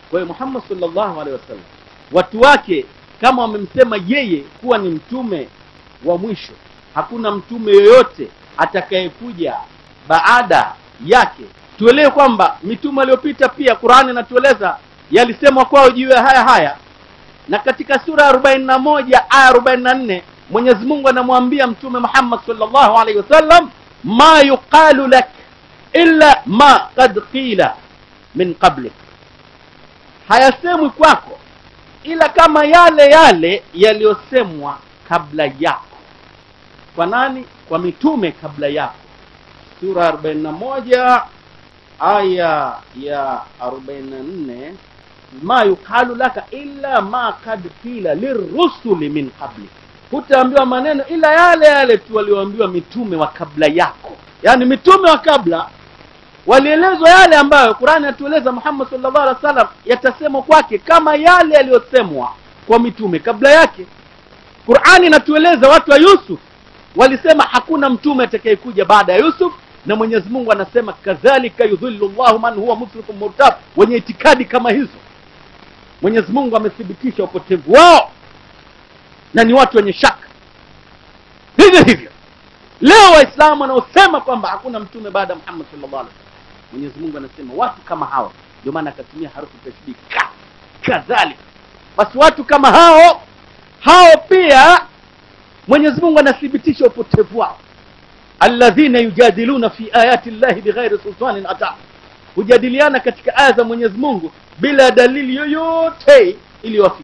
kwa hiyo Muhammad sallallahu alaihi wasallam watu wake kama wamemsema yeye kuwa ni mtume wa mwisho hakuna mtume yoyote atakayekuja baada yake tuelewe kwamba mitume aliyopita pia Qur'ani inatueleza yalisemwa kwao juu ya haya haya na katika sura ya 41 aya 44 Mwenyezi Mungu anamwambia mtume Muhammad sallallahu alaihi wasallam ma yuqalu lak illa ma qad qila min qablik hayasemwi kwako ila kama yale yale yaliyosemwa kabla yako kwa nani kwa mitume kabla yako sura 41 aya ya 44 ma yuqalu laka illa ma kad qila lirrusuli min qablik hutaambiwa maneno ila yale yale tu walioambiwa mitume wa kabla yako yaani mitume wa kabla walielezwa yale ambayo Qur'ani atueleza Muhammad sallallahu alaihi wasallam yatasemwa kwake kama yale yaliyosemwa kwa mitume kabla yake Qur'ani inatueleza watu wa Yusuf walisema hakuna mtume atakayekuja baada ya Yusuf na Mwenyezi Mungu anasema kadhalika yudhillu Allahu man huwa musrifun murtab wenye itikadi kama hizo Mwenyezi Mungu amethibitisha upotevu wao na ni watu wenye shaka hivyo hivyo leo waislamu wanaosema kwamba hakuna mtume baada ya Muhammad sallallahu alaihi wasallam Mwenyezi Mungu anasema watu kama hawa ndio maana akatumia harufu tashdid ka kadhalika basi watu kama hao hao pia Mwenyezi Mungu anathibitisha upotevu wao alladhina yujadiluna fi ayati llahi bighairi sultanin ata hujadiliana katika aya za Mwenyezi Mungu bila dalili yoyote iliyowafikia